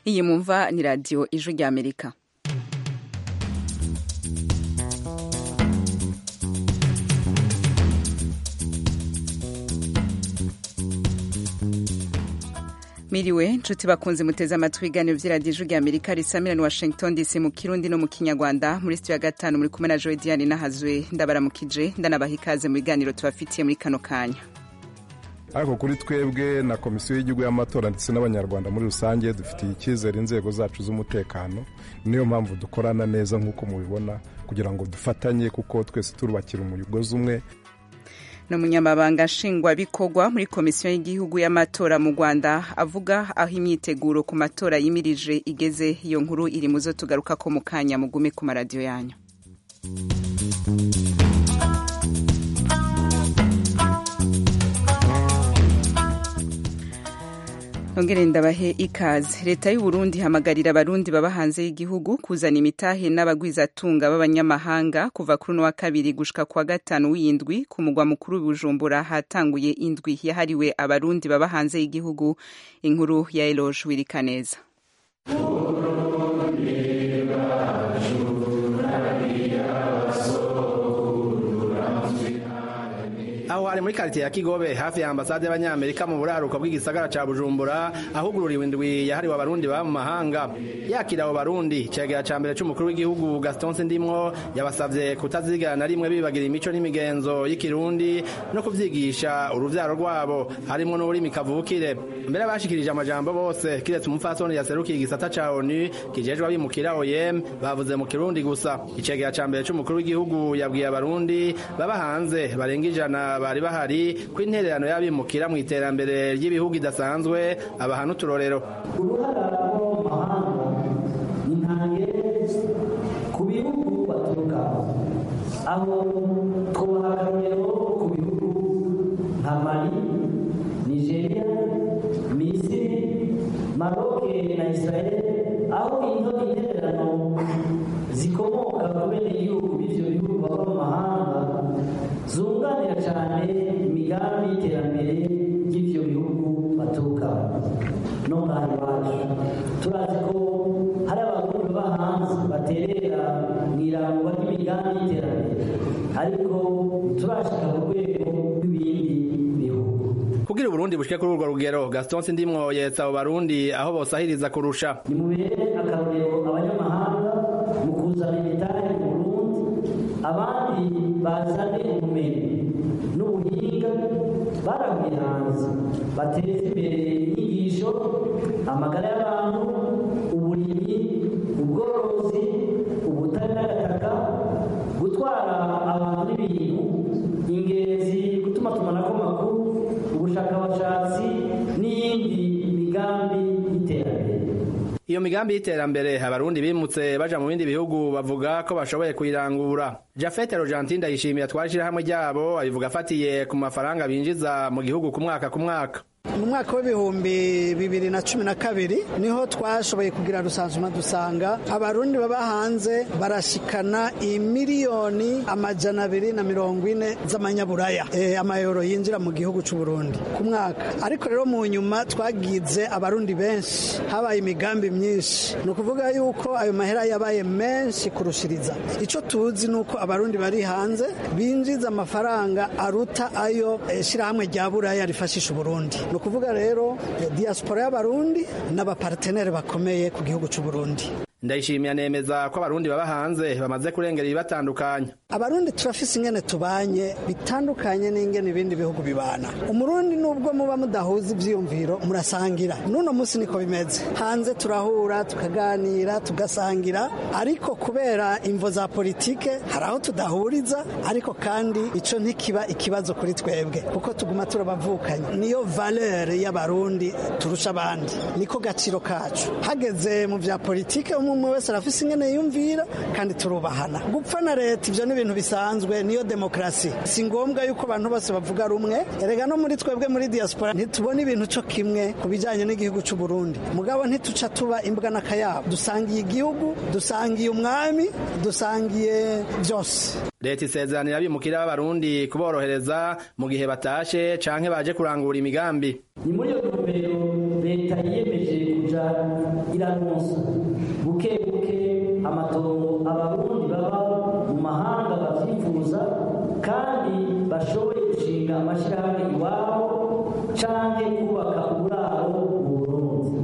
iyi mumva ni radiyo ijwi ry'amerika miriwe nshuti bakunze muteze amatwi ibiganiro by'iradiyo ijwi ry'amerika risamira washington dc mu kirundi no mu kinyarwanda muri sitiyo ya gatanu muri kumwe na joe diane nahazwe ndabaramukije ndanabaha ikaze mu biganiro tubafitiye muri kano kanya ariko kuri twebwe na komisiyo y'igihugu y'amatora ndetse n'abanyarwanda muri rusange dufitiye icyizere inzego zacu z'umutekano niyo mpamvu dukorana neza nk'uko mubibona kugira ngo dufatanye kuko twese turubakira umugozi umwe ni umunyamabanga nshingwabikorwa muri komisiyo y'igihugu y'amatora mu rwanda avuga aho imyiteguro ku matora yimirije igeze iyo nkuru iri mu zo tugaruka ko mu kanya mugume ku maradiyo yanyu ongere ndabahe ikaze leta y'u Burundi ihamagarira abarundi baba hanze y'igihugu kuzana imitahe n'abagwizatunga b'abanyamahanga kuva kuri uno wa kabiri gushika kwa gatanu w'indwi ku mugwa mukuru Bujumbura hatanguye indwi yahariwe abarundi baba hanze y'igihugu inkuru ya Eloge Wirikaneza aho hari muri karitiye ya kigobe hafi ya ambasade y'abanyamerika mu buraruko bw'igisagara ca bujumbura ahugururiwe indwi yahariwe abarundi baba mu mahanga yakira abo barundi cegera ca mbere c'umukuru w'igihugu gaston sindimwo yabasavye kutazigana na rimwe bibagira imico n'imigenzo y'ikirundi no kuvyigisha uruvyaro rwabo harimwo n'ururimi kavukire mbere bashikirije amajambo bose kiretse umupfasoni yaserukiye igisata ca onu kijejwe abimukira oyem bavuze mu kirundi gusa icegera ca mbere c'umukuru w'igihugu yabwiye abarundi baba hanze barenga ijana bari bahari ko intererano y'abimukira mu iterambere ry'ibihugu idasanzwe abaha n'uturorero uruhara rwo mu mahanga ni ntange ku bihugu baturukamo aho twubaha akarorero ku bihugu nka mali nigeria misiri maroke na israel aho ino intererano zikomoka ku bene igihugu b'ivyo bihugu baba mu mahanga zunganira cyane imigambi y'iterambere ry'ivyo bihugu baturukamo no ngaha iwacu turazi ko hari abarundi baba hanze baterera mu irangwa ry'imigambi y'iterambere ariko turashika ku rwego rw'ibindi bihugu kugira uburundi bushike kuri urwo rugero gaston sindimwo yetsa abo barundi aho bosahiriza kurusha nimubere akarorero abanyamahanga mu kuzana imidari mu burundi abandi bazane ubumenyi n'ubuhinga barahuye hanze bateza imbere inyigisho amagara y'abantu uburimyi ubworozi ubutare n'agataka gutwara abantu n'ibintu ingenzi gutuma tumanako amakuru ubushakashatsi n'iyindi migambi y'iterambere iyo migambi y'iterambere abarundi bimutse baja mu bindi bihugu bavuga ko bashoboye kuyirangura jafete rogentin ndayishimiye atwara ishirahamwe ryabo abivuga afatiye ku mafaranga binjiza mu gihugu ku mwaka ku mwaka mu mwaka w'ibihumbi bibiri na cumi na kabiri niho twashoboye kugira rusansuma dusanga abarundi baba hanze barashikana imiliyoni amajana abiri na mirongo ine z'amanyaburaya e, amayero yinjira mu gihugu c'u Burundi ku mwaka ariko rero mu nyuma twagize abarundi benshi habaye imigambi myinshi ni ukuvuga yuko ayo mahera yabaye menshi kurushiriza ico tuzi ni uko abarundi bari hanze binjiza amafaranga aruta ayo e, shirahamwe rya buraya rifashisha uburundi ni ukuvuga rero diaspora y'abarundi n'abapartenere bakomeye ku gihugu cy'u Burundi ndayishimiye anemeza ko abarundi baba hanze bamaze kurengera ibibatandukanya abarundi turafise ingene tubanye bitandukanye n'ingene ibindi bihugu bibana umurundi nubwo muba mudahuza ivyiyumviro murasangira n'uno munsi niko bimeze hanze turahura tukaganira tugasangira ariko kubera imvo za politike hari aho tudahuriza ariko kandi ico ntikiba ikibazo kuri twebwe kuko tuguma turabavukanye niyo valeur y'abarundi turusha abandi niko gaciro kacu hageze mu vya politike umwe wese arafise ingene yumvira kandi turubahana gupfa na leta ivyo ni ibintu bisanzwe niyo demokrasi si ngombwa yuko abantu bose bavuga rumwe erega no muri twebwe muri diaspora ntitubona ibintu co kimwe ku bijanye n'igihugu c'u Burundi mugabo ntituca tuba imbwa n'akayabo dusangiye igihugu dusangiye umwami dusangiye vyose leta isezeranira abimukira b'abarundi kuborohereza mu gihe batashe canke baje kurangura imigambi ni muri iyo ntumbero leta yiyemeje kuja iraronsa buke buke amatongo abarundi baba mu mahanga bavyifuza kandi bashoboye gushinga amashirahamwe iwabo canke kubaka uburaro mu burundi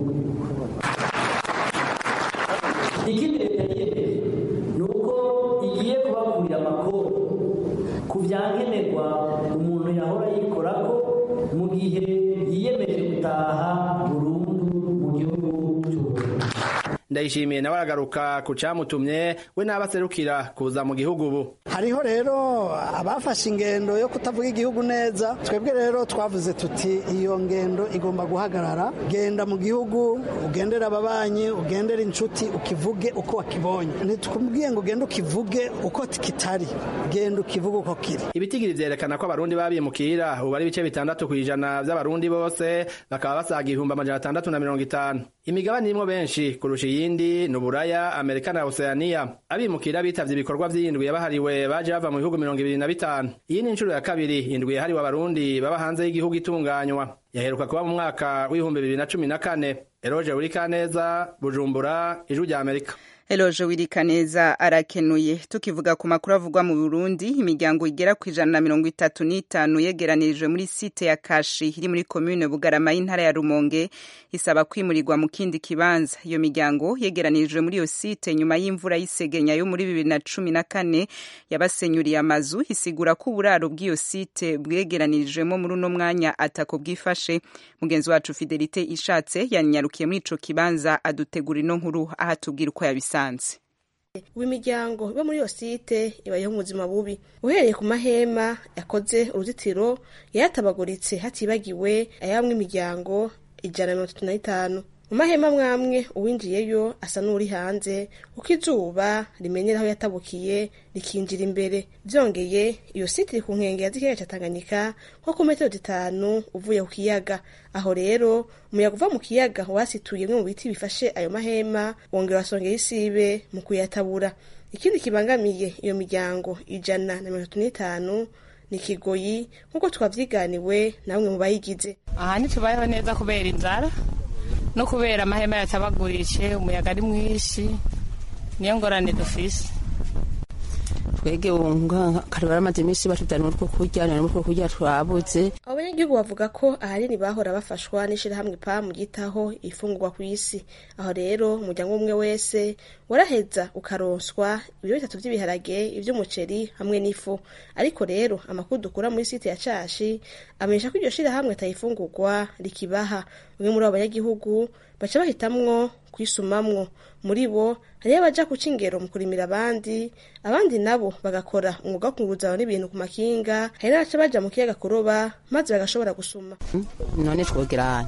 ikindi leta yiyemeje ni uko igiye kubakurira amakuru ku vyankenerwa umuntu yahora yikorako mu gihe yiyemeje gutaha burundu mu gihugu cy'uburundi ndayishimiye nawe aragaruka ku camutumye we n'abaserukira kuza mu gihugu ubu hariho rero abafashe ingendo yo kutavuga igihugu neza twebwe rero twavuze tuti iyo ngendo igomba guhagarara genda mu gihugu ugendere ababanyi ugendere inshuti ukivuge uko wakibonye ntitubwiye ngo ugende ukivuge uko kitari genda ukivuge uko kiri ibitigiri vyerekana ko abarundi babimukira ubu ari ibice bitandatu kw'ijana vy'abarundi bose bakaba basaga ibihumbi amajana atandatu na mirongo itanu imigabane irimwo benshi kurusha iyindi ni uburaya amerika na oceania abimukira bitavye ibikorwa vy'indwi yabahariwe baje bava mu bihugu mirongo ibiri na bitanu iyi ni inshuro ya kabiri indwi yahariwe abarundi baba hanze y'igihugu itunganywa yaheruka kuba mu mwaka w'ibihumbi bibiri na cumi na kane eroje burikaneza bujumbura ijwi rya amerika Eloje Wirikaneza arakenuye tukivuga ku makuru avugwa mu Burundi imiryango igera ku ijana na mirongo itatu n'itanu yegeranirijwe muri site ya Kashi iri muri komune Bugarama y'intara ya Rumonge isaba kwimurirwa mu kindi kibanza iyo miryango yegeranirijwe muri iyo site nyuma y'imvura y'isegenya yo muri bibiri na cumi na kane yabasenyuriye amazu isigura ko uburaro bw'iyo site bwegeranirijwemo muri uno mwanya atako bwifashe mugenzi wacu Fidelite ishatse yanyarukiye muri ico kibanza adutegura ino nkuru ahatubwira uko yabisanze imiryango iba muri iyo site ibayeho mu buzima bubi uhereye ku mahema yakoze uruzitiro yayatabaguritse hatibagiwe ayamwe imiryango ijana na mirongo itatu na itanu mu mahema mwamwe uwinjiyeyo asa n'uri hanze kuko izuba rimenyera aho yatabukiye rikinjira imbere byongeye iyo site iri ku nkengero z'ikiyaga cya tanganyika nko ku metero zitanu uvuye ku kiyaga aho rero umuyaga uva mu kiyaga wasituye bimwe mu biti bifashe ayo mahema wongera wasongera isibe mu kuyatabura ikindi kibangamiye iyo miryango ijana na mirongo itatu n'itanu ni kigoyi nk'uko twavyiganiwe na bamwe mu bayigize aha ntitubayeho neza kubera inzara no kubera amahema yatabagurishe umuyaga ari mwinshi niyo ngorane dufise twege wunga kare baramaze iminsi batujyana umutwe kurya none umutwe kurya twabuze abo banyagihugu bavuga ko ahanini bahora bafashwa n'ishirahamwe pamu ryitaho ifungurwa ku isi aho rero umuryango umwe wese waraheza ukaronswa ibiro bitatu vy'ibiharage ivy'umuceri hamwe n'ifu ariko rero amakuru dukura muri site ya cashi amenyesha ko iryo shirahamwe atayifungurwa rikibaha bamwe muri abo banyagihugu baca bahitamwo kwisumamwo muri bo hariyo abaja kuca ingero mu kurimira abandi abandi nabo bagakora umwuga wo kunguruzana n'ibintu ku makinga hari n'abaca baja mu kiyaga kuroba maze bagashobora gusuma none twogera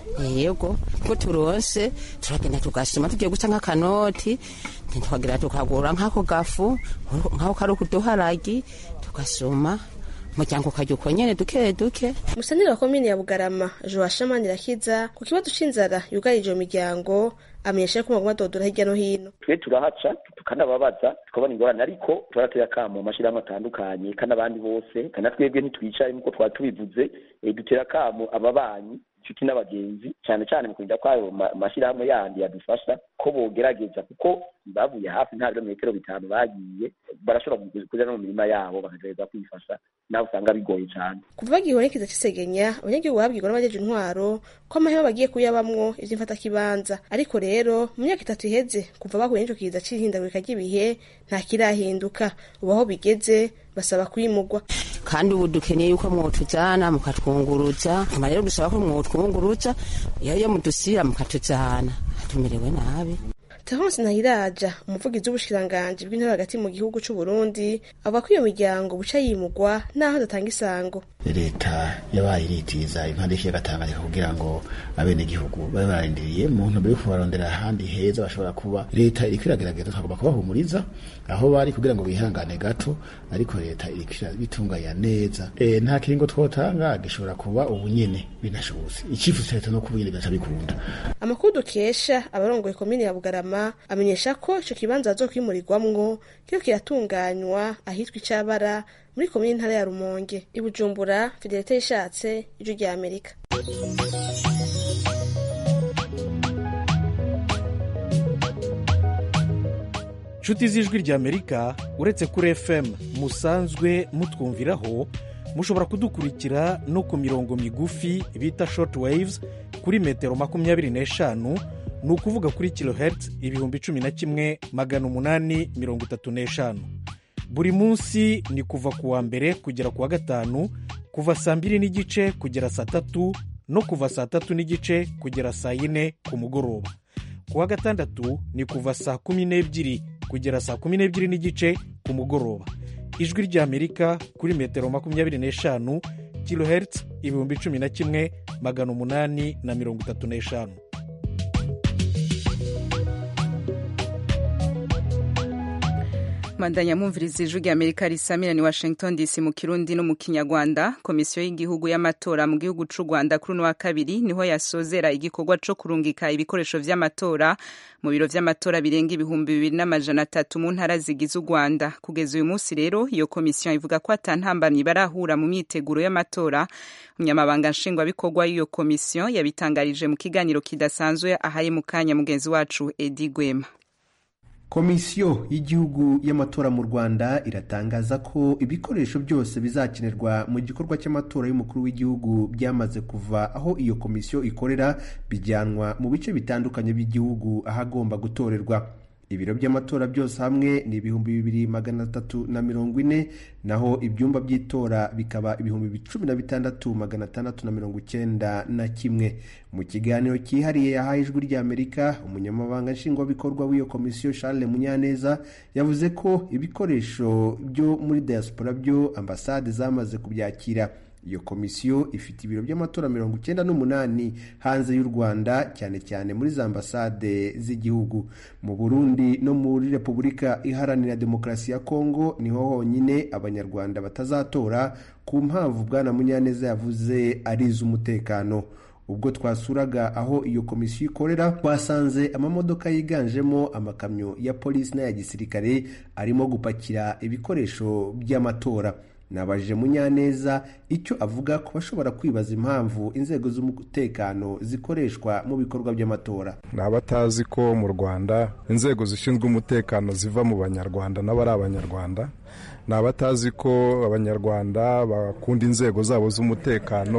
yego ko turonse turagenda tugasuma tugiye guca nk'akanoti ntitwagira tukagura nk'ako gafu nk'ako kari ukuduharagi tugasuma umuryango ukajya uko nyene duke duke musanire wa komine ya bugarama joasha manirakiza ku kibazo c'inzara yugarije iyo miryango amenyesha ko baguma dodora hirya no hino twe turahaca tukanababaza tukabona ingorane ariko turatera akamo amashirahamwe atandukanye kandi abandi bose kandi twebwe ntitwicaye nk'uko twari tubivuze dutera akamo ababanyi inshuti n'abagenzi cyane cyane mu kurinda kwayo mashyirahamwe yandi yadufasha ko bogerageza kuko bavuye hafi nta birometero bitanu bagiye barashobora kuja no mu mirima yabo bakagerageza kwifasha nawe usanga bigoye cyane kuva bagihonekeza cisegenya abanyagihugu babwirwa n'abajeje intwaro ko amahema bagiye kuyabamwo ivy'imfatakibanza ariko rero mu myaka itatu iheze kuva bahuye n'ico kiza c'ihindagurika ry'ibihe nta kirahinduka ubu aho bigeze basaba kwimugwa kandi ubu dukeneye yuko mwotujana mukatwunguruza nyuma rero dusaba ko mwotwunguruza iyo yo mudusira mukatujana tumerewe nabi Terence Nahiraja umuvugizi w'ubushikiranganji bw'intara hagati mu gihugu c'u Burundi avuga ko iyo miryango buca yimugwa naho datanga isango leta yabaye iritiza impande y'ikiyaga Tanganyika kugira ngo abenegihugu babe bararindiriye mu ntumbero yo kubarondera ahandi heza bashobora kuba leta iriko iragerageza twagomba kubahumuriza aho bari kugira ngo bihangane gato ariko leta iriko irabitunganya neza e, nta kiringo twotanga gishobora kuba ubu nyene binashobotse icyifuzo leta no kuba nyene bigaca bikunda amakuru dukesha abarongoye komine ya Bugarama amenyesha ko ico kibanza azokwimurirwamwo kiriko kiratunganywa ahitwa icabara muri komine intara ya Rumonge i Bujumbura Fidelite yishatse ijwi rya Amerika nshuti z'ijwi ry'amerika uretse kuri fm musanzwe mutwumviraho mushobora kudukurikira no ku mirongo migufi bita short waves kuri metero makumyabiri n'eshanu ni ukuvuga kuri kilohertz ibihumbi cumi na kimwe magana umunani mirongo itatu n'eshanu buri munsi ni kuva ku wa mbere kugera ku wa gatanu kuva saa mbiri n'igice kugera saa tatu no kuva saa tatu n'igice kugera saa yine ku mugoroba ku wa gatandatu ni kuva saa kumi n'ebyiri kugera saa kumi n'ebyiri n'igice ku mugoroba ijwi ry'amerika kuri metero makumyabiri n'eshanu kilohertz ibihumbi cumi na kimwe magana umunani na mirongo itatu n'eshanu mandanya mwumviriza ijwi rya amerika risamira ni washington dc mu kirundi no mu kinyarwanda komisiyo y'igihugu y'amatora mu gihugu c'u rwanda kuri uno wa kabiri niho yasozera igikorwa co kurungika ibikoresho vy'amatora mu biro vy'amatora birenga ibihumbi bibiri n'amajana atatu mu ntara zigize u rwanda kugeza uyu munsi rero iyo komisiyo ivuga ko ata ntambamyi barahura mu myiteguro y'amatora umunyamabanga nshingwabikorwa y'iyo komisiyo yabitangarije mu kiganiro kidasanzwe ahari mu kanya mugenzi wacu edi gwema komisiyo y'igihugu y'amatora mu rwanda iratangaza ko ibikoresho byose bizakenerwa mu gikorwa cy'amatora y'umukuru w'igihugu byamaze kuva aho iyo komisiyo ikorera bijyanwa mu bice bitandukanye by'igihugu ahagomba gutorerwa ibiro by'amatora byose hamwe ni ibihumbi bibiri magana atatu na mirongo ine naho ibyumba by'itora bikaba ibihumbi cumi na bitandatu magana atandatu na mirongo icyenda na kimwe mu kiganiro cyihariye yahaye ijwi ry'amerika umunyamabanga nshingwabikorwa w'iyo komisiyo charles munyaneza yavuze ko ibikoresho byo muri diaspora byo ambasade zamaze kubyakira iyo komisiyo ifite ibiro by'amatora mirongo icyenda n'umunani hanze y'u rwanda cyane cyane muri za ambasade z'igihugu mu burundi no muri repubulika iharanira demokarasi ya kongo niho honyine abanyarwanda batazatora ku mpamvu bwana munyaneza yavuze ari iz'umutekano ubwo twasuraga aho iyo komisiyo ikorera twasanze amamodoka yiganjemo amakamyo ya polisi n'aya gisirikare arimo gupakira ibikoresho by'amatora nabajije munyaneza icyo avuga ku bashobora kwibaza impamvu inzego z'umutekano zikoreshwa mu bikorwa by'amatora ni abatazi ko mu rwanda inzego zishinzwe umutekano ziva mu banyarwanda nabo ari abanyarwanda ni abatazi ko abanyarwanda bakunda inzego zabo z'umutekano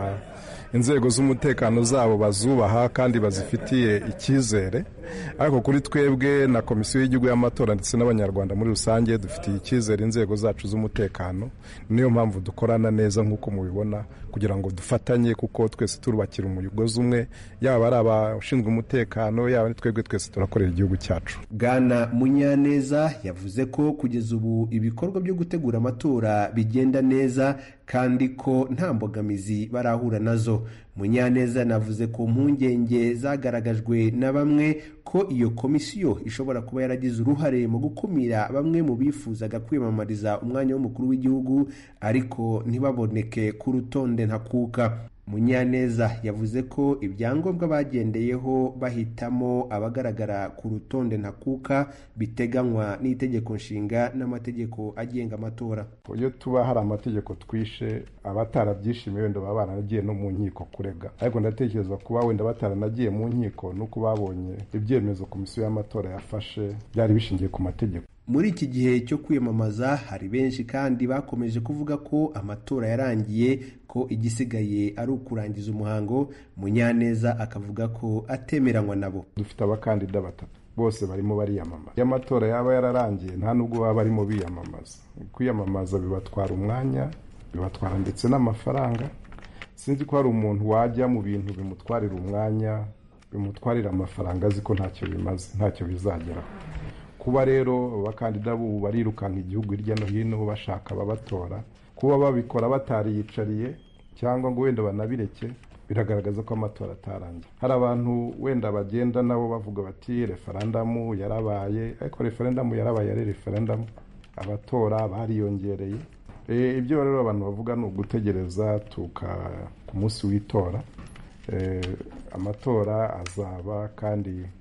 inzego z'umutekano zabo bazubaha kandi bazifitiye icyizere ariko kuri twebwe na komisiyo y'igihugu y'amatora ndetse n'abanyarwanda muri rusange dufitiye icyizere inzego zacu z'umutekano niyo mpamvu dukorana neza nk'uko mubibona kugira ngo dufatanye kuko twese turubakira umugozi umwe yaba ari abashinzwe umutekano yaba ari twebwe twese turakorera igihugu cyacu bwana munyaneza yavuze ko kugeza ubu ibikorwa byo gutegura amatora bigenda neza kandi ko nta mbogamizi barahura nazo munyaneza navuze ku mpungenge zagaragajwe na bamwe ko iyo komisiyo ishobora kuba yaragize uruhare mu gukumira bamwe mu bifuzaga kwiyamamariza umwanya w'umukuru w'igihugu ariko ntibaboneke ku rutonde ntakuka munyaneza yavuze ko ibyangombwa bagendeyeho bahitamo abagaragara ku rutonde ntakuka biteganywa n'itegeko nshinga n'amategeko agenga amatora iyo tuba hari amategeko twishe abatarabyishimiye wenda baba baranagiye no mu nkiko kurega ariko ndatekereza kuba wenda bataranagiye mu nkiko nuko babonye ibyemezo komisiyo y'amatora yafashe byari bishingiye ku mategeko muri iki gihe cyo kwiyamamaza hari benshi kandi bakomeje kuvuga ko amatora yarangiye ko igisigaye ari ukurangiza umuhango munyaneza akavuga ko atemeranywa nabo dufite abakandida batatu bose barimo bariyamamaza iyo amatora yaba yararangiye nta nubwo baba barimo biyamamaza kwiyamamaza bibatwara umwanya bibatwara ndetse n'amafaranga sinzi ko hari umuntu wajya mu bintu bimutwarira umwanya bimutwarira amafaranga azi ko ntacyo bimaze ntacyo bizageraho kuba rero abakandida b'ubu barirukanka igihugu hirya no hino bashaka ababatora kuba babikora batariyicariye cyangwa ngo wenda banabireke biragaragaza ko amatora atarangiye hari abantu wenda bagenda nabo bavuga bati referendamu yarabaye ariko referendamu yarabaye ari referendamu abatora bariyongereye ibyo rero abantu bavuga ni ugutegereza tuka ku munsi w'itora amatora azaba kandi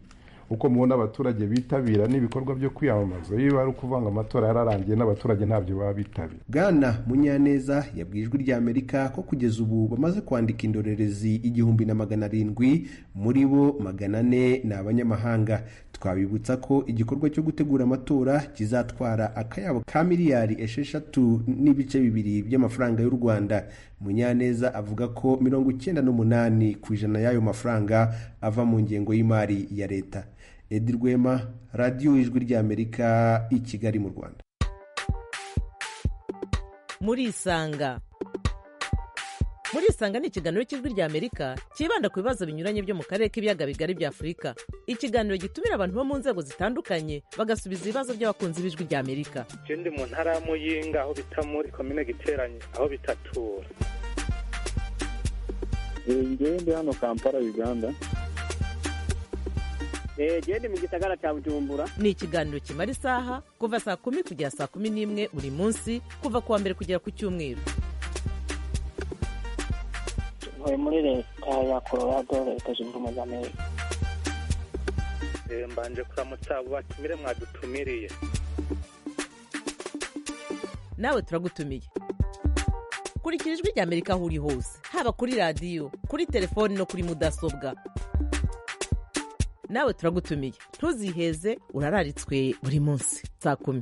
uko mubona abaturage bitabira n'ibikorwa byo kwiyamamaza iyo ari ukuvuga ngo amatora yararangiye n'abaturage ntabyo baba bitabira bwana munyaneza yabwiye ijwi rya amerika ko kugeza ubu bamaze kwandika indorerezi igihumbi na magana arindwi muri bo magana ane ni abanyamahanga twabibutsa ko igikorwa cyo gutegura amatora kizatwara akayabo ka miliyari esheshatu n'ibice bibiri by'amafaranga y'u rwanda munyaneza avuga ko mirongo icyenda n'umunani ku ijana y'ayo mafaranga ava mu ngengo y'imari ya leta edi rwema radiyo ijwi ry'amerika i kigali mu rwanda murisanga murisanga ni ikiganiro cy'ijwi ry'amerika cyibanda ku bibazo binyuranye byo mu karere k'ibiyaga bigari bya afurika ikiganiro gitumira abantu bo mu nzego zitandukanye bagasubiza ibibazo by'abakunzi b'ijwi ry'amerika je ndi mu ntara ya muyinga aho bita muri komine giteranye aho bitatura ngewe ndi hano kampala uganda gende mu gisagara cya bujumbura ni ikiganiro kimara isaha kuva saa kumi kugera saa kumi n'imwe buri munsi kuva ku wa mbere kugera ku cyumweru ntuye muri leta ya colorado leta zunze ubumwe za amerika Eh, mbanje kuramutsa abo batumire mwadutumiriye nawe turagutumiye kurikira ijwi ry'amerika aho uri hose haba kuri radiyo kuri telefoni no kuri mudasobwa nawe turagutumiye ntuziheze urararitswe buri munsi saa kumi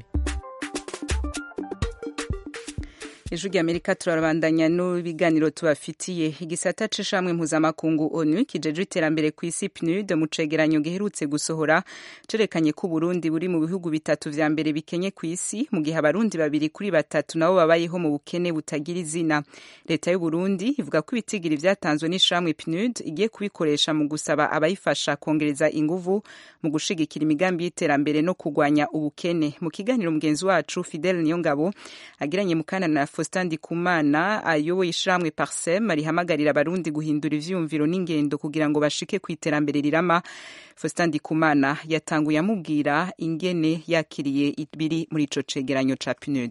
ijwi ry'amerika turabandanya n'ibiganiro tubafitiye igisata c'ishamwe mpuzamakungu onu kijejwe iterambere ku isi pnud mu cegeranyo giherutse gusohora cerekanye ko uburundi buri mu bihugu bitatu vya mbere bikenye ku isi mu gihe abarundi babiri kuri batatu nabo babayeho mu bukene butagira izina leta y'uburundi ivuga ko ibitigiri vyatanzwe n'ishamwe pnud igiye kubikoresha mu gusaba abayifasha kongereza inguvu mu gushigikira imigambi y'iterambere no kugwanya ubukene mu kiganiro mugenzi wacu fidel niyongabo agiranye mu kana na Faustin Ndikumana ayoboye ishamwe Parsem arihamagarira abarundi guhindura ivyumviro n'ingendo kugira ngo bashike ku iterambere rirama Faustin Ndikumana yatanguye amubwira ingene yakiriye ibiri muri ico cegeranyo ca PNUD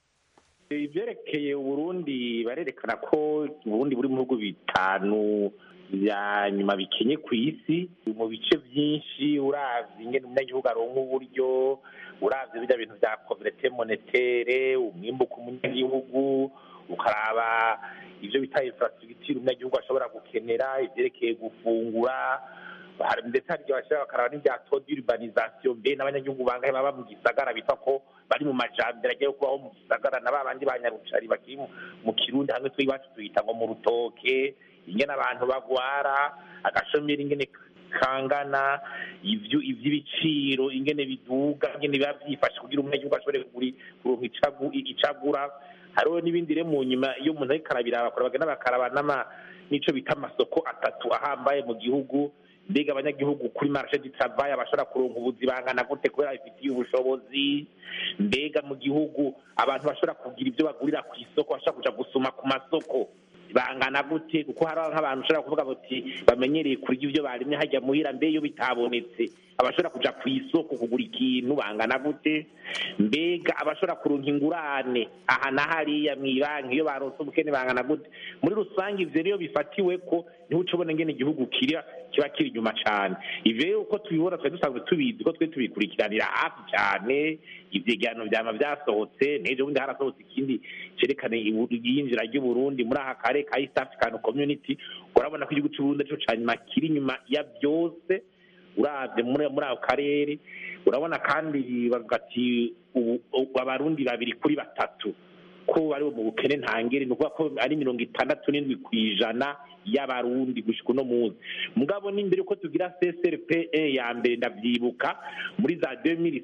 ivyerekeye uburundi barerekana ko uburundi buri mu bihugu bitanu vya nyuma bikenye ku isi mu bice vyinshi uravye ingene umunyagihugu aronka uburyo uravye birya bintu vya koverete monetere umwimbu ku munyagihugu ukaraba ivyo bita infrastructure umunyagihugu ashobora gukenera ivyerekeye gufungura hari ndetse hari igihe bashobora bakaraba n'ibya taux d'urbanisation mbe n'abanyagihugu bangahe baba mu gisagara bitwa ko bari mu majambere agiye kubaho mu gisagara na ba bandi ba nyarucari bakiri mu- mu kirundi hamwe twe iwacu tuyita ngo mu rutoke ingene abantu bagwara agashomeri ingene kangana ivyo ivy'ibiciro ingene biduga ingene biba vyifashe kugira umunyagihugu ashobore kugura kuronka icagu- icagura hariho n'ibindi rero mu nyuma iyo umuntu ariko arabiraba bakora bagenda bakaraba n'ama n'ico bita amasoko atatu ahambaye mu gihugu mbega abanyagihugu kuri marché du travail bashobora kuronka ubuzi bangana gute kubera bifitiye ubushobozi mbega mu gihugu abantu bashobora kugira ibyo bagurira ku isoko bashobora kuja gusuma ku masoko bangana gute kuko hari nk'abantu ushobora kuvuga bati bamenyereye kurya ibyo barimye hajya muhira mbe iyo bitabonetse abashobora kuja ku isoko kugura ikintu bangana gute mbega abashobora kuronka ingurane aha na hariya mw'ibanki iyo baronse ubukene bangana gute muri rusange ivyo rero bifatiwe ko niho uca ubona ingene igihugu kira kiba kiri inyuma cane ivyo rero uko tubibona twari dusanzwe tubizi ko twe tubikurikiranira hafi cane ivyegeranyo vyama vyasohotse n'ejo bundi harasohotse ikindi cerekana ibu- iyinjira ry'uburundi muri aka kare ka east african community urabona ko igihugu c'uburundi arico ca nyuma kiri inyuma ya byose uravye muri muri ako karere urabona kandi bavuga ati ubu- ubu abarundi babiri kuri batatu ko bari mu bukene ntangere ni ukuvuga ko ari mirongo itandatu n'indwi ku ijana y'abarundi gushika uno munsi mugabo n'imbere ko tugira csrp ya mbere ndavyibuka muri za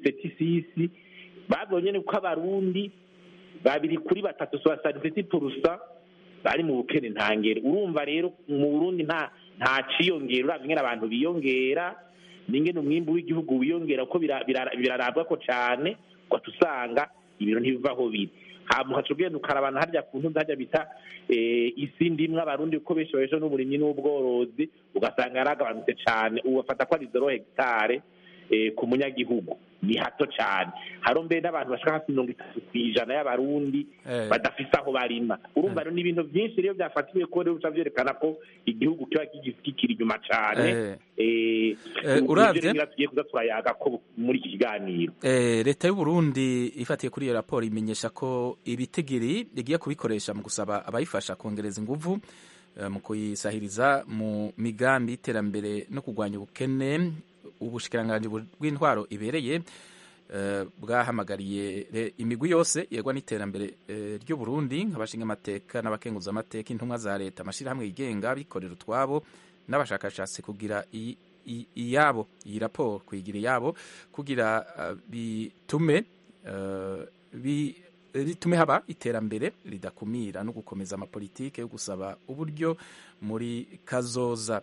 2076 babonye ni ko abarundi babiri kuri batatu soixante purusa bari mu bukene ntangere urumva rero mu burundi nta nta ciyongera uravye ingene abantu biyongera n'ingene umwimbu w'igihugu wiyongera kuko bira- bira- birarabwa ko cane ugaca usanga ibintu ntibivaho biri hama ugaca ugenda ukarabana harya ku ntuzi harya bita eh, isi ndimwe abarundi kuko benshi babesha n'uburimyi n'ubworozi ugasanga yaragabanutse cane ubu bafata ko ari zero hegitare eh, ku munyagihugu ni hato cyane haro mbere n'abantu bashaka hafi mirongo itatu ku ijana y'abarundi Eh. badafise aho barima urumva rero ni ibintu byinshi rero byafatiwe ko rero bica byerekana ko igihugu kiba kigi- kikiri inyuma cyane Eh. Eh, Eh, ibyo uravye- rero ngira tugiye kuza turayaga ko muri iki kiganiro Eh, leta y'u Burundi ifatiye kuri iyo raporo imenyesha ko ibitigiri igiye kubikoresha mu gusaba abayifasha kongereza inguvu eh, mu kuyisahiriza mu migambi y'iterambere no kurwanya ubukene ubushikiranganji bw'intwaro ibereye eh, bwahamagariye re- imigwi yose yegwa n'iterambere eh, ry'u Burundi nk'abashinga amateka n'abakenguza amateka intumwa za leta amashirahamwe yigenga bikorera utwabo n'abashakashatsi kugira i- i- iyabo iyi raporo kuyigira iyabo kugira uh, bitume uh, bi ritume haba iterambere ridakumira no gukomeza amapolitike yo gusaba uburyo muri kazoza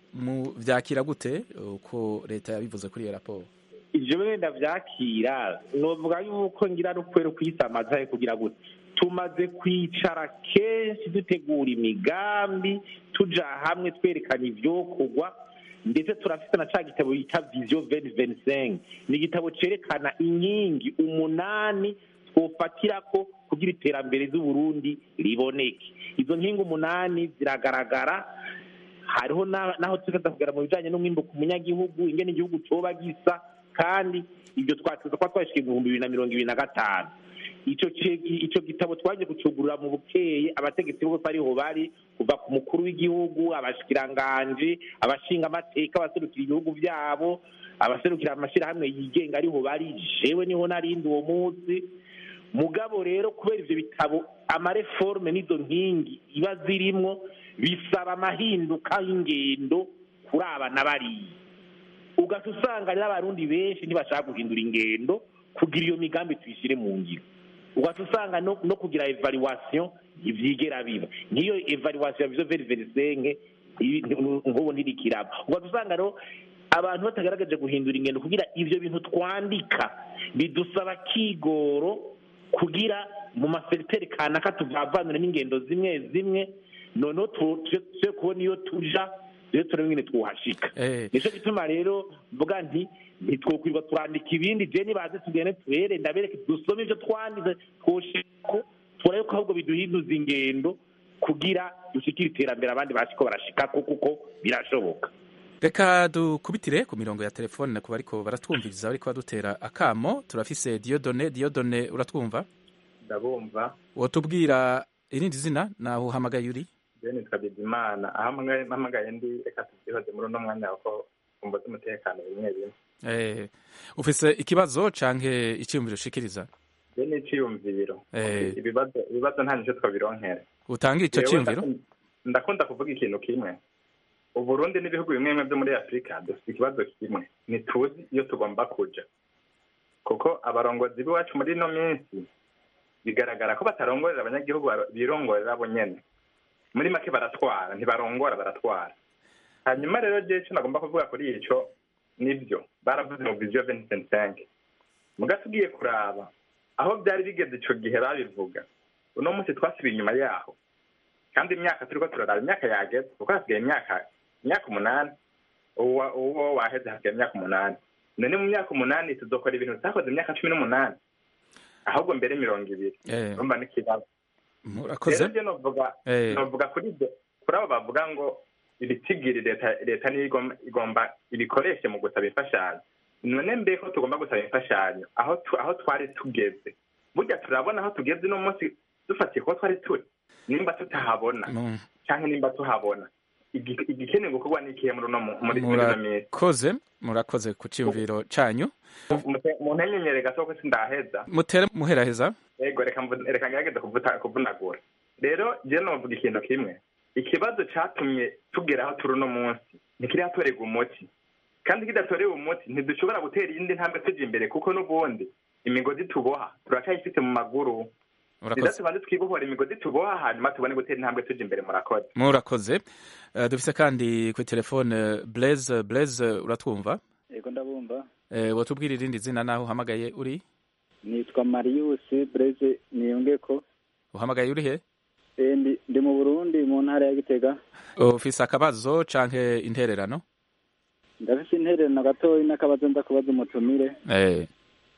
mu vyakira gute uko leta yabivuze kuri iyo raporo ivyo wenda vyakira novuga yuko ngira rukwere kuyisamaza kugira gute tumaze kwicara kenshi dutegura imigambi tuja hamwe twerekana ivyokorwa ndetse turafite na ca gitabo bita vision 2025 ni igitabo cerekana inkingi umunani twofatirako kugira iterambere z'uburundi riboneke izo nkingi umunani ziragaragara hariho na- naho tuza kugera mu bijanye n'umwimbo ku munyagihugu ingene igihugu coba gisa kandi ibyo twatuza kuba twashika ibihumbi bibiri na mirongo ibiri na gatanu ico ce- ico gitabo twaje kucugurura mu bukeye abategetsi bose ariho bari kuva ku mukuru w'igihugu abashikiranganje abashinga amateka abaserukira ibihugu vyabo abaserukira amashirahamwe yigenga ariho bari jewe niho narindi uwo munsi mugabo rero kubera ivyo bitabo amareforme n'izo nkingi iba zirimwo bisaba amahinduka y'ingendo kuri aba na bariya ugaca usanga rero abarundi benshi ntibashaka guhindura ingendo kugira iyo migambi tuyishyire mu ngiro ugaca usanga no, no kugira evaluation ivyigera biba nk'iyo evaluation ya vision veri verisenke nk'ubu ntirikiraba ugaca usanga rero abantu batagaragaje guhindura ingendo kugira ivyo bintu twandika bidusaba kigoro kugira mu maseriteri kanaka tuvavanure n'ingendo zimwe zimwe noneho tu- tuje tuje kubona iyo tuja rero turebe ingene twuhashika Eh. nico gituma rero mvuga nti ntitwokwirwa turandika ibindi je nibaze tugende tuhere ndabereke dusome ivyo twanditse twoshiko turabe ko ahubwo biduhinduza ingendo kugira dushikire iterambere abandi bashiko barashikako kuko birashoboka reka dukubitire ku mirongo ya telefone ku bariko baratwumviriza bariko badutera akamo turafise Diodone Diodone uratwumva ndabumva wotubwira irindi zina naho uhamagaye uri je nitwa bizimana aho mpamagaye- mpamagaye ndi reka tubyihoze muri uno mwanya kuko kumva z'umutekano bimwe bimwe eh, ufise ikibazo canke iciyumviro ushikiriza je n'iciyumviro Eh. ibibazo ibibazo nta nico twabironkera utanga ico Jewe ciyumviro ndakunda- ndakunda kuvuga ikintu kimwe uburundi n'ibihugu bimwe bimwe byo muri afurika dufite ikibazo kimwe ntituzi iyo tugomba kuja kuko abarongozi b'iwacu muri ino minsi bigaragara ko batarongorera abanyagihugu bar- birongorera bo nyene muri make baratwara ntibarongora baratwara hanyuma rero je ico nagomba kuvuga kuri ico nivyo baravuze mu vision 2025 muga tugiye kuraba aho byari bigeze ico gihe babivuga uno munsi twasubiye inyuma yaho kandi imyaka turiko turaraba imyaka yageze kuko hasigaye imyaka imyaka umunani uwo uwo waheze hasigaye imyaka umunani none mu myaka umunani tuzokora ibintu tutakoze imyaka cumi n'umunani ahubwo mbere mirongo ibiri Eh. urumva n'ikibazo murakoze rero je novuga Eh. novuga kuri ibyo kuri abo bavuga ngo ibitigiri leta leta niyo igomba igomba ibikoreshe mu gusaba imfashanyo none mbe ko tugomba gusaba imfashanyo aho tu- aho twari tugeze burya turabona aho tugeze uno munsi dufatiye kuba twari turi nimba tutahabona Mm. canke nimba tuhabona Igi- igikenewe gukorwa n'ikihe muri uno mu- muri muri ino minsi murakoze murakoze ku ciyumviro canyu mu ntenyenyere gato ko sindaheza mutere muheraheza yego reka mvu- reka ngerageze kuvuta- kuvunagura rero je novuga ikintu kimwe ikibazo catumye tugera aho turi uno munsi ntikiratorerwa umuti kandi kidatorewe umuti ntidushobora gutera iyindi ntambwe tuja imbere kuko n'ubundi imigozi tuboha turacyayifite mu maguru Murakoze. rero tubanze twibohora imigozi tuboha hanyuma tubone gutera intambwe tuja imbere murakoze murakoze Eh, dufise kandi kuri telefone Blaise Blaise uratwumva yego ndabumva Eh, wotubwira irindi zina naho uhamagaye uri nitwa marius breze niyunge ko uhamagaye uri he Eh, ndi ndi mu burundi mu ntara ya gitega ufise akabazo canke intererano ndafise intererano gatoyi n'akabazo nza kubaza umutumire eh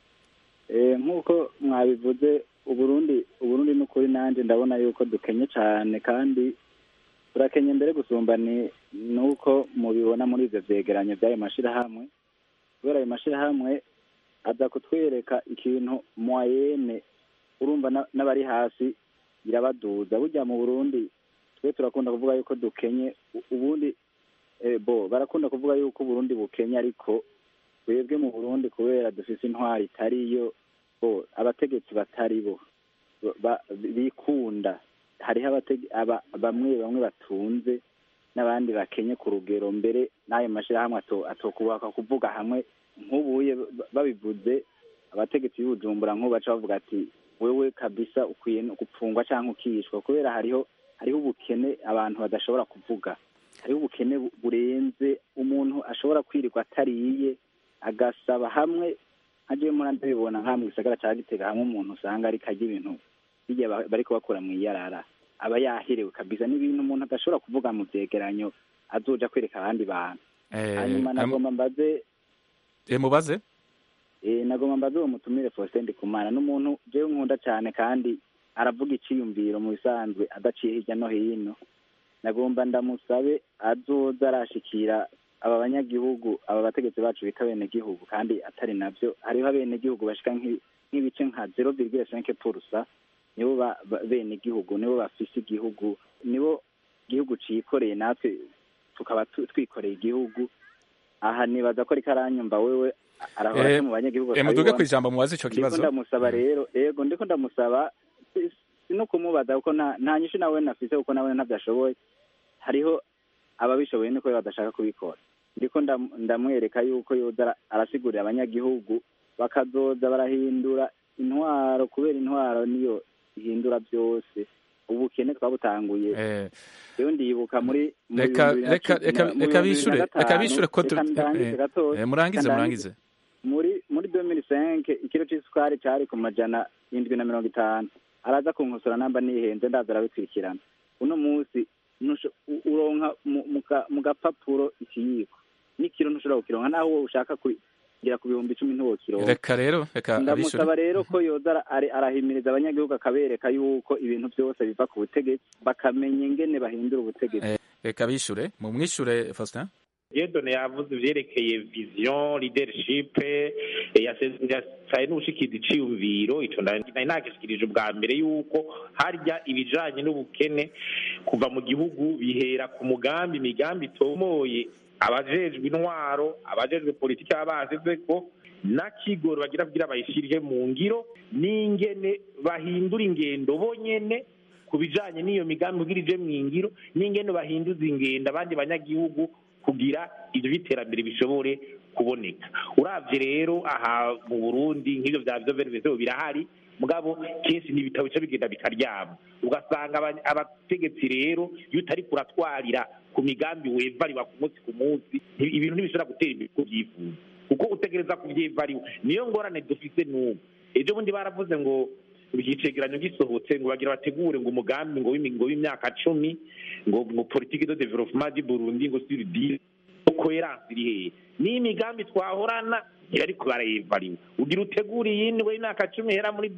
Eh, nk'uko mwabivuze uburundi uburundi n'ukuri nanjye ndabona yuko dukenye cyane kandi turakenye mbere gusumba ni nuko mubibona muri ivyo vyegeranyo vy'ayo mashirahamwe kubera ayo mashirahamwe aza kutwereka ikintu moyene urumva na- n'abari hasi birabaduza burya mu burundi twe turakunda kuvuga yuko dukenye u- ubundi eh, bo barakunda kuvuga yuko uburundi bukenye ariko twebwe mu burundi kubera dufise intwari itariyo bo abategetsi batari bo ba- bikunda hariho abatege- aba- bamwe bamwe batunze n'abandi bakenye ku rugero mbere n'ayo mashyirahamwe ato- atokubaka kuvuga hamwe nk'ubuye ba- babivuze abategetsi b'ubujumbura nk'ubu baca bavuga ati wewe kabisa ukwiye no gupfungwa cyangwa ukishwa kubera hariho hariho ubukene abantu badashobora kuvuga hariho ubukene bu- burenze umuntu ashobora kwirirwa atariye agasaba hamwe nka jewe muri ndabibona nka mu gisagara cya gitega hamwe umuntu usanga ariko arya ibintu bijya ba- bariko bakora mu iyarara aba yaherewe kabisa n'ibintu umuntu adashobora kuvuga mu vyegeranyo azoja kwereka abandi bantu eh hanyuma am- nagomba mbaze eh, mubaze eh, nagomba mbaze uwo mutumire Faustin Ndikumana n'umuntu jewe nkunda cyane kandi aravuga iciyumviro mu bisanzwe adaciye hirya no hino nagomba ndamusabe azoza arashikira aba banyagihugu aba bategetsi bacu bita abenegihugu kandi atari navyo hariho abenegihugu bashika nk'i- nk'ibice nka zero virgule cinq purusa nibo ba- ba- benegihugu nibo bafise igihugu nibo igihugu cikoreye natwe tukaba tu- twikoreye igihugu aha nibaza ko ariko aranyumva wewe arahora Eh, mu banyagihugu eh, muduge akabibona. kwijambo mubaze ico Ndiko kibazo ndamusaba rero yego ndiko ndamusaba si- si no kumubaza kuko nta nta nyishu nawe nafise kuko nawe ntabyo ashoboye hariho ababishoboye niko badashaka kubikora ndiko ndam- ndamwereka yuko yoza ara- arasigurira abanyagihugu bakazoza barahindura intwaro kubera intwaro niyo ihindura byose ubukene twabutanguye eh rero ndibuka muri mu reka bihumbi bibiri na reka cumi- reka mu reka bihumbi bibiri bishure na reka gatanu, bishure ko tu- reka ndangize eh, gatoya, eh, murangize reka murangize muri muri 2005 ikiro c'isukari cari ku majana indwi na mirongo itanu araza kunkosora namba nihenze ndaza arabikurikirana uno munsi ntusho- u- uronka mu- mu ka- mu gapapuro ikiyiko n'ikiro ntushobora kukironka naho wowe ushaka kugira ku bihumbi icumi ntiwokironka reka rero reka abishure ndamusaba rero ko yoza ara- ari- arahimiriza abanyagihugu akabereka yuko ibintu byose biva ku butegetsi bakamenya ingene bahindura ubutegetsi Eh, reka bishure mu mwishure Faustin Diedone yavuze ivyerekeye vision leadership eh, yase- yasaye n'ubushikiza iciyumviro ico nari nari nagishikirije ubwa mbere yuko harya ibijanye n'ubukene kuva mu gihugu bihera ku mugambi imigambi itomoye abajejwe intwaro abajejwe politiki baba basizeko n'akigoro bagira kugira bayishirire mu ngiro n'ingene bahindura ingendo bonyene ku bijanye n'iyo migambi kugira ije mu ngiro n'ingene bahinduza ingendo abandi banyagihugu kugira ivyo by'iterambere bishobore kuboneka uravye rero aha mu burundi nk'ivyo vya vyo birahari mugabo kenshi n'ibitabo bica bigenda bikaryama ugasanga aba- abategetsi rero iyo utari kuratwarira ku migambi wevariwa ku munsi ku munsi nti- ibintu ntibishobora gutera imbere uko ubyifuza kuko utegereza kuvyevariwa niyo ngorane dufise n'ubu ejo bundi baravuze ngo icegeranyo gisohotse ngo bagira bategure ngo umugambi ngo w'imi- ngo w'imyaka cumi ngo ngo politique de développement du Burundi ngo sur dix coherence iri hehe ni imigambi twahorana iyo ariko barayivariwe ugira utegura iyindi ngo y'imyaka cumi ihera muri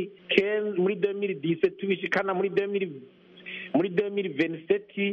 2015 muri 2017 tubishikana muri 2000 muri 2027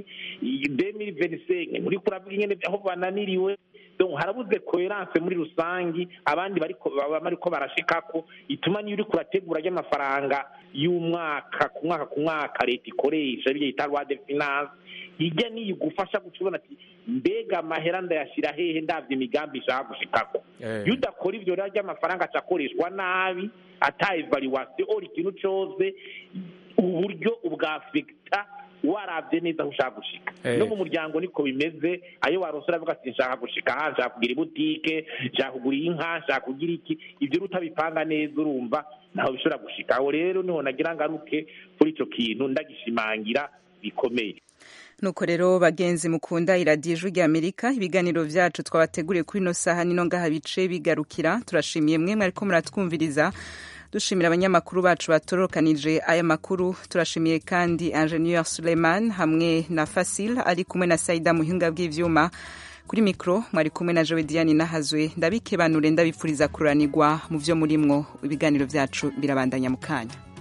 2025 muri kuravuga ingene aho bananiriwe donc harabuze coherence muri rusangi abandi bariko baba bariko barashikako ituma niyo uriko urategura ry'amafaranga y'umwaka ku mwaka ku mwaka leta ikoresha bijya yita loi de finance ijya niyo igufasha guca ubona ati mbega amahera ndayashira hehe ndavye imigambi ishaka gushikako iyo udakora ivyo rero ry'amafaranga acakoreshwa nabi ata evaluation ora ikintu cose uburyo ubwafekta waravye neza aho ushaka gushika Eh. no mu muryango niko bimeze ayo warose uravuga ati nshaka gushika aha nshaka kugira ibutike nshaka kugura inka nshaka kugira iki ivyo rero utabipanga neza urumva ntaho bishobora gushika aho rero niho nagira ngaruke kuri ico kintu ndagishimangira bikomeye nuko rero bagenzi mukunda iradiyo ijwi ry'amerika ibiganiro vyacu twabateguriye kuri ino saha nino ngaha bice bigarukira turashimiye mwe mwariko muratwumviriza dushimira abanyamakuru bacu batorokanije aya makuru turashimiye kandi ingenieur suleiman hamwe na fasil ari kumwe na saida muhinga bw'ivyuma kuri mikoro mwari kumwe na jowe diane nahazwe ndabikebanure ndabipfuriza kuranirwa mu byo murimwo ibiganiro byacu birabandanya mu kanya